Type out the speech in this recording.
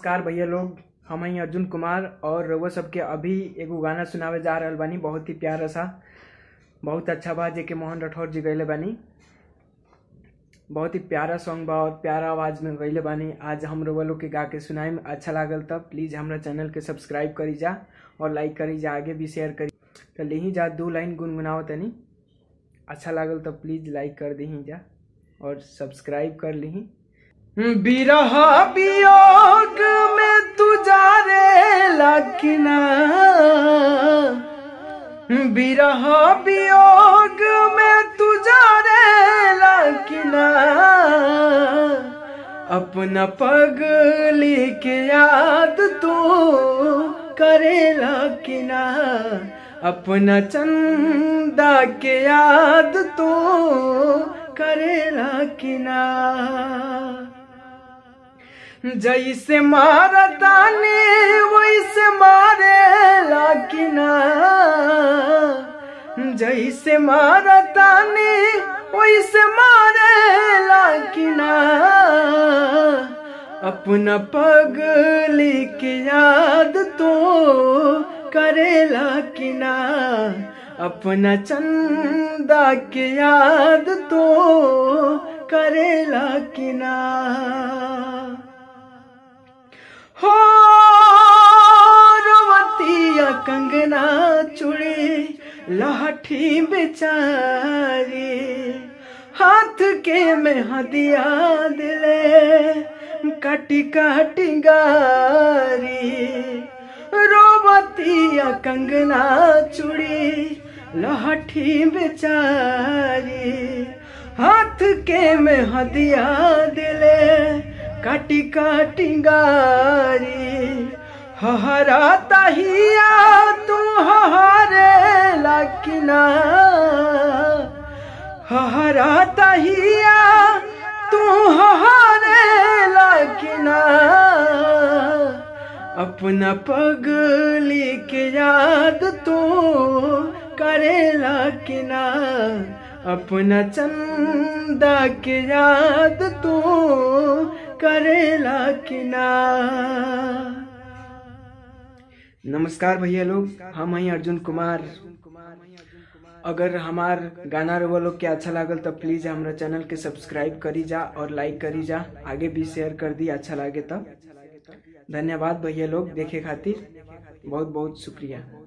नमस्कार भैया लोग हम हैं अर्जुन कुमार और रउआ सबके अभी एगो गाना सुनावे जा रहल बानी बहुत ही प्यारा सा बहुत अच्छा बा जेके मोहन राठौर जी गैले बानी बहुत ही प्यारा सॉन्ग बा और प्यारा आवाज में गैले बानी आज हम रउआ लोग के गा के सुनाए में अच्छा लागल तब प्लीज हमरा चैनल के सब्सक्राइब करी जा और लाइक करी जा आगे भी शेयर करी तो लिही जा दो लाइन गुनगुनाओ तनी अच्छा लागल तब प्लीज लाइक कर दही जा और सब्सक्राइब कर लीही बिरह वियोग में तू जा रे लखना बिरह वियोग में तू जा रे लखना अपना पगली के याद तू करे लखना अपना चंदा के याद तू करे लखना जैसे मारतानी वैसे मारे लाकिना जैसे मारतानी वैसे मारे लाकिना अपना पगली के याद तो करे लाकिना अपना चंदा के याद तो करे लाकिना हो रवतिया कंगना चुड़ी लाठी बेचारी हाथ के में हदिया दिले काटी काटी गारी रोवतिया कंगना चुड़ी लाठी बेचारी हाथ के में हदिया दिले काटी काटी गारी हहरा तहिया तू हहारे लकिना हहरा तहिया तू हहारे लकिना अपना पगली के याद तू करे लकिना अपना चंदा के याद तू करेला किना नमस्कार भैया लोग हम हैं अर्जुन कुमार अगर हमार गाना रवा लोग के अच्छा लागल तो प्लीज हमारा चैनल के सब्सक्राइब करी जा और लाइक करी जा आगे भी शेयर कर दी अच्छा लागे तब धन्यवाद भैया लोग देखे खातिर बहुत बहुत शुक्रिया